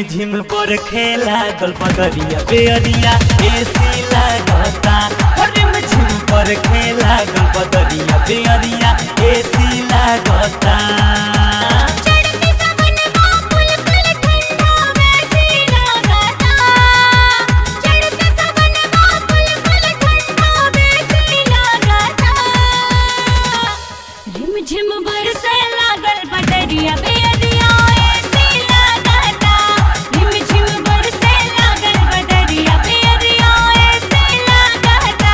झिम पर खेला गल पगरिया बेअरिया एसी लागता हो रिम झिम पर खेला गल पगरिया बेअरिया एसी लागता चढ़ते सावन मापुल कुल ठंडा वैसी लागता चढ़ते सावन मापुल कुल ठंडा वैसी लागता रिम झिम बरसे लागल बदरिया बेअरिया ऐसी लागता रिम झिम बरसे लागल बदरिया बेअरिया ऐसी लागता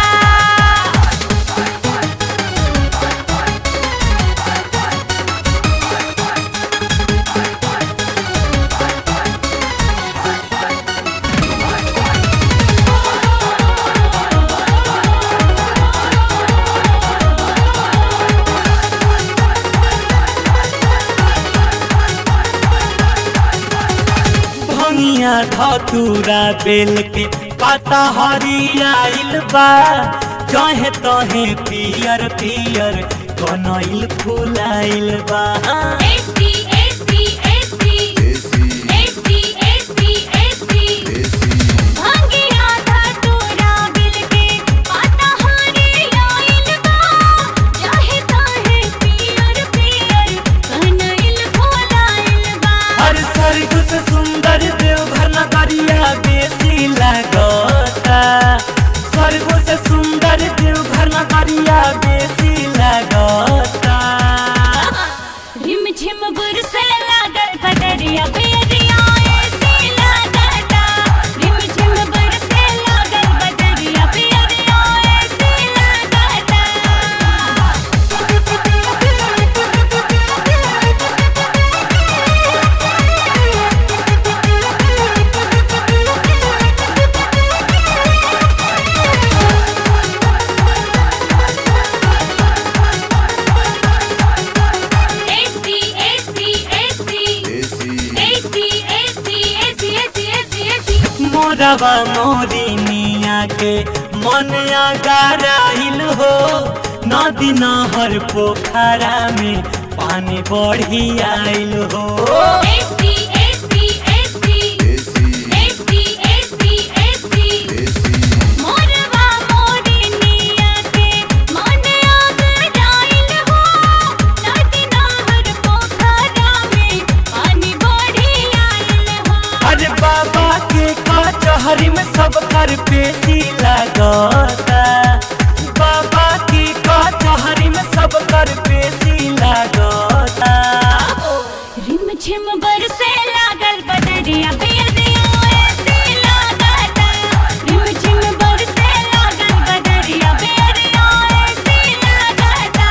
भंगिया धतूरा बेल के पाता हरियाइल बा जहे तहे पियर पियर कनइल फुलाइल बा एसटी एसटी एसटी एसटी एसटी एसटी भांगिया था तोरा बिल के पाता हारे आइल बा चाहे ताहे पियर पियर कनइल फुलाइल बा हर स्वर्ग से सुंदर देवघर नगरिया बेसी लगता स्वर्ग से सुंदर देवघर नगरिया बेसी लगता रिम झिम बरसे लागल बदरिया बेरिया ऐसी लागता रिम झिम बरसे लागल बदरिया बेरिया ऐसी एसटी एसटी एसटी एसटी एसटी एसटी एसटी एसटी एसटी मोरवा मोरी मिया के मन आगाराइल हो नदी नहर पोखरा में पानी बढ़ी आइल हो एसटी एसटी एसटी एसटी एसटी एसटी मोरवा मोरनिया के मन आग जाइल हो नदी नहर पोखरा में पानी बढ़ी आइल हो अरे बाबा के कचहरी में सब कर पेशी लगता बाबा की कचहरी में सब कर पेशी लगता रिम झिम बरसे लागल बदरिया बेरिया ऐसी लागता रिम झिम बरसे लागल बदरिया बेरिया ऐसी लागता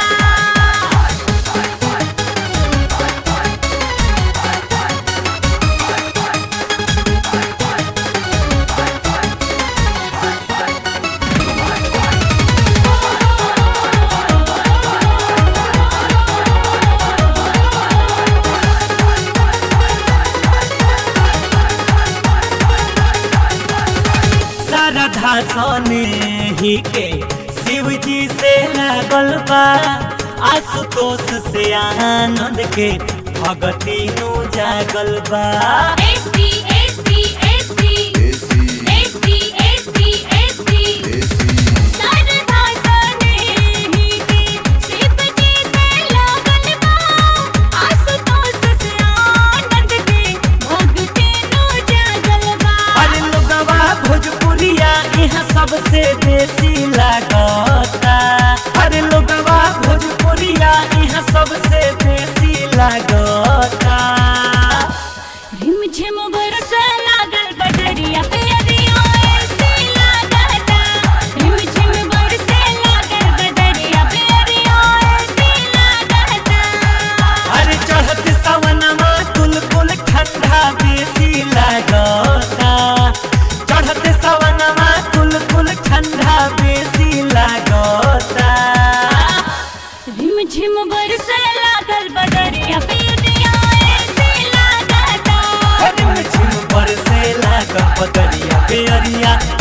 श्रद्धा सोने ही के शिव जी से लागल बा आशुतोष से आनंद के भगती नु जागल बा एसटी एसटी एसटी एसटी एसटी एसटी सरधा सने ही के शिव जी से लागल बा आशुतोष से आनंद के भक्ति नु जागल बा अरे लोगवा भोजपुरिया यहाँ सबसे देसी लागता अरे लोगवा भोजपुरिया यहाँ सबसे देसी लागता रिम झिम बरसे लागल बदरिया बेरिया ऐसी लागता रिम झिम बरसे लागल बदरिया बेरिया ऐसी लागता अरे चढ़त सवनमा कुल कुल ठंडा बेसी लागता चढ़त सवनमा कुल कुल ठंडा बेसी लागता रिम झिम बरसे लागल बदरिया बेरिया ऐसी लागता अरे मुझे बरसे लागल पतरिया बेअरिया